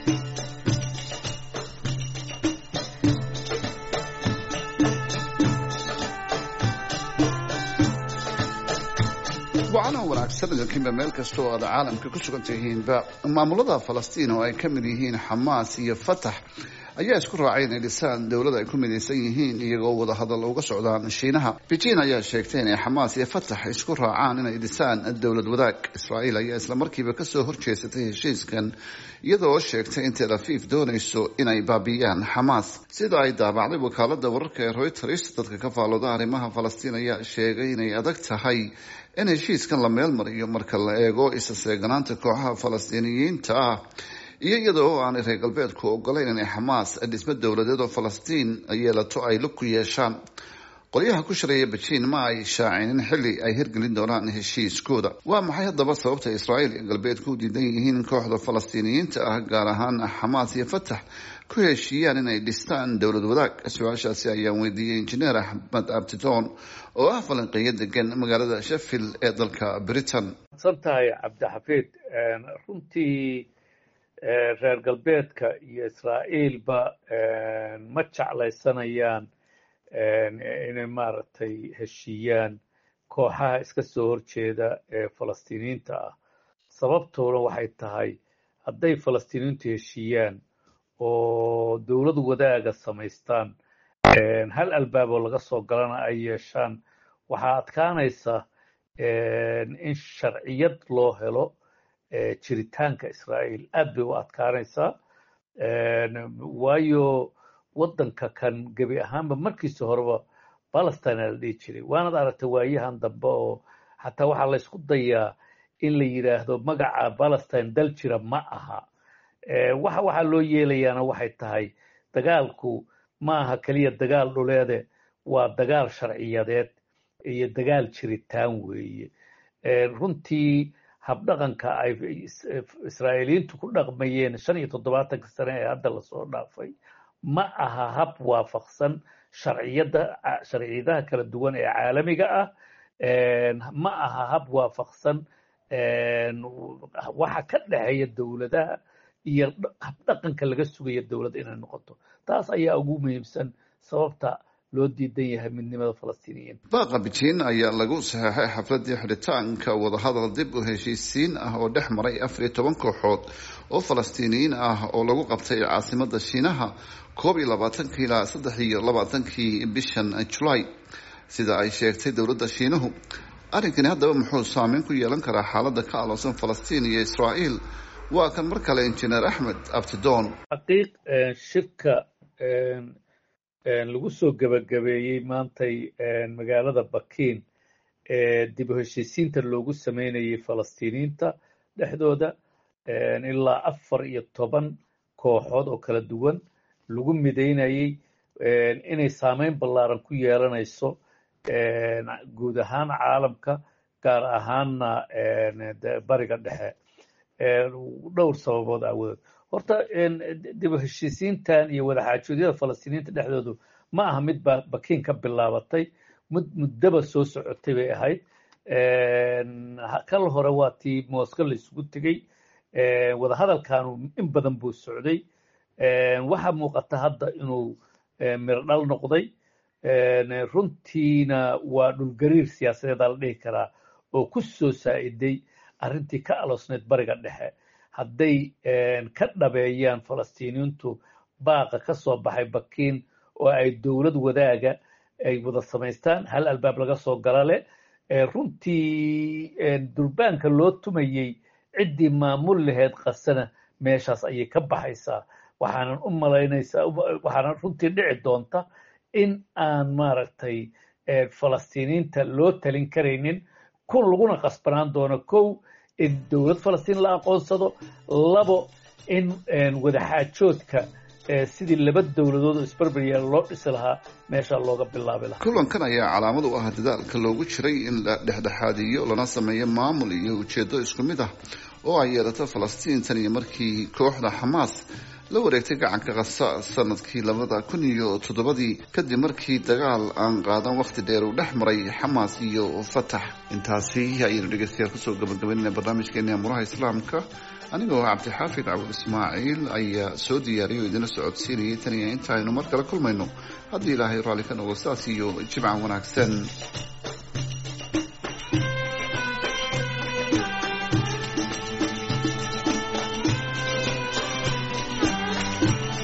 wacana wanaagsan idinkiinba meel kasta oo aad caalamka ku sugan tihiinba maamulada falastiin oo ay ka mid yihiin xamaas iyo fatax ayaa isku raacay inay dhisaan dowlad ay ku midaysan yihiin iyagoo wada hadal uga socdaan shiinaha beijing ayaa sheegtay inay xamaas iyo fatax isku raacaan inay dhisaan dowlad wadaag israa'iil ayaa islamarkiiba kasoo horjeesatay heshiiskan iyadoo sheegtay in tel aviv doonayso inay baabiyaan xamaas sida ay daabacday wakaalada wararka ee reuters dadka ka faalooda arrimaha falastiin ayaa sheegay inay adag tahay in heshiiskan la meel mariyo marka la eego isa seeganaanta kooxaha falastiiniyiinta ah iyo iyada oo aanay reer galbeedku ogolayn inay xamaas dhismo dowladeed oo falastiin yeelato ay lug ku yeeshaan qolyaha ku shareeya bejiin ma ay shaacinin xilli ay hirgelin doonaan heshiiskooda waa maxay haddaba sababta israa'iil iyo galbeedku u diidan yihiin kooxda falastiiniyiinta ah gaar ahaan xamaas iyo fatax ku heshiiyaan inay dhistaan dowlad wadaag su-aashaasi ayaan weydiiyey injineer axmed abtitoon oo ah falanqeeyo degan magaalada sheffield ee dalka britain san tahay cabdixafiid runtii reer galbeedka iyo israa'iilba ma jeclaysanayaan inay maaragtay heshiiyaan kooxaha iska soo horjeeda ee falastiiniyiinta ah sababtoona waxay tahay hadday falastiiniyiintu heshiiyaan oo dowlad wadaaga samaystaan hal albaaboo laga soo galana ay yeeshaan waxaa adkaanaysa in sharciyad loo helo jiritaanka israa'iil aad bay u adkaanaysaa waayo waddanka kan gebi ahaanba markiisa horeba palestine aa la dhihi jiray waanad aragtay waayahan dambe oo xataa waxaa la ysku dayaa in la yidhaahdo magaca palestine dal jira ma aha waxa waxaa loo yeelayaana waxay tahay dagaalku ma aha keliya dagaal dhuleede waa dagaal sharciyadeed iyo dagaal jiritaan weeye runtii habdhaqanka ay israa'iiliyiintu ku dhaqmayeen shan iyo toddobaatanka sane ee hadda lasoo dhaafay ma aha hab waafaqsan sharciyada sharciyadaha kala duwan ee caalamiga ah ma aha hab waafaqsan waxa ka dhexeeya dowladaha iyo habdhaqanka laga sugaya dowladda inay noqoto taas ayaa ugu muhiimsan sababta loo diidan yahay midnimada falastiiniyiin baaqa bejiin ayaa lagu saxeexay xafladii xidhitaanka wadahadal dib u heshiisiin ah oo dhex maray afar iyo toban kooxood oo falastiiniyiin ah oo lagu qabtay caasimada shiinaha koob iyo labaatankii ilaa saddex iyo labaatankii bishan julaay sida ay sheegtay dowladda shiinuhu arrinkani haddaba muxuu saameyn ku yeelan karaa xaaladda ka aloosan falastiin iyo israa'iil waa kan mar kale injineer axmed abtidoon xaqiiq shirka lagu soo gebagabeeyey maantay magaalada bakiin ee dib u heshiisiinta loogu sameynayay falastiiniyiinta dhexdooda ilaa afar iyo toban kooxood oo kala duwan lagu midaynayey inay saameyn ballaaran ku yeelanayso guud ahaan caalamka gaar ahaanna bariga dhexe dhowr sababood aawadood horta dib u heshiisiintan iyo wadaxaajoodyada falastiiniyiinta dhexdoodu ma aha mid ba bakiin ka bilaabatay mud muddaba soo socotay bay ahayd kal hore waa tii mooska la isugu tegey wadahadalkanu in badan buu socday waxaa muuqata hadda inuu mirdhal noqday runtiina waa dhulgariir siyaasadeedaa la dhihi karaa oo ku soo saa'iday arrintii ka aloosneyd bariga dhexe hadday ka dhabeeyaan falastiiniyiintu baaqa ka soo baxay bakiin oo ay dowlad wadaaga ay wada samaystaan hal albaab laga soo gala leh runtii durbaanka loo tumayey ciddii maamul laheyd qasana meeshaas ayay ka baxaysaa waxaanan u malaynaysaa waxaanan runtii dhici doonta in aan maaragtay falastiiniyiinta loo talin karaynin kun laguna qasbanaan doono kow in dowlad falastiin la aqoonsado labo in wadaxaajoodka sidii laba dowladood oo isberberyaal loo dhisi lahaa meesha looga bilaabi lahaa kulankan ayaa calaamad u ah dadaalka loogu jiray in la dhexdhexaadiyo lana sameeyo maamul iyo ujeedo isku mid ah oo ay yeelato falastiin tan iyo markii kooxda xamaas la wareegtay gacanka kasa sanadkii labada kun iyo toddobadii kadib markii dagaal aan qaadan wakhti dheer uu dhex maray xamaas iyo fatax intaasi ayaynu dhegeystayaal kusoo gabagabaynayna barnaamijkeeni amuraha islaamka anigoo cabdixaafid cabul ismaaciil ayaa soo diyaariyay oo idina socodsiinayay tan iyo inta aynu mar kale kulmayno haddii ilaahay raalli ka noqo saas iyo jimca wanaagsan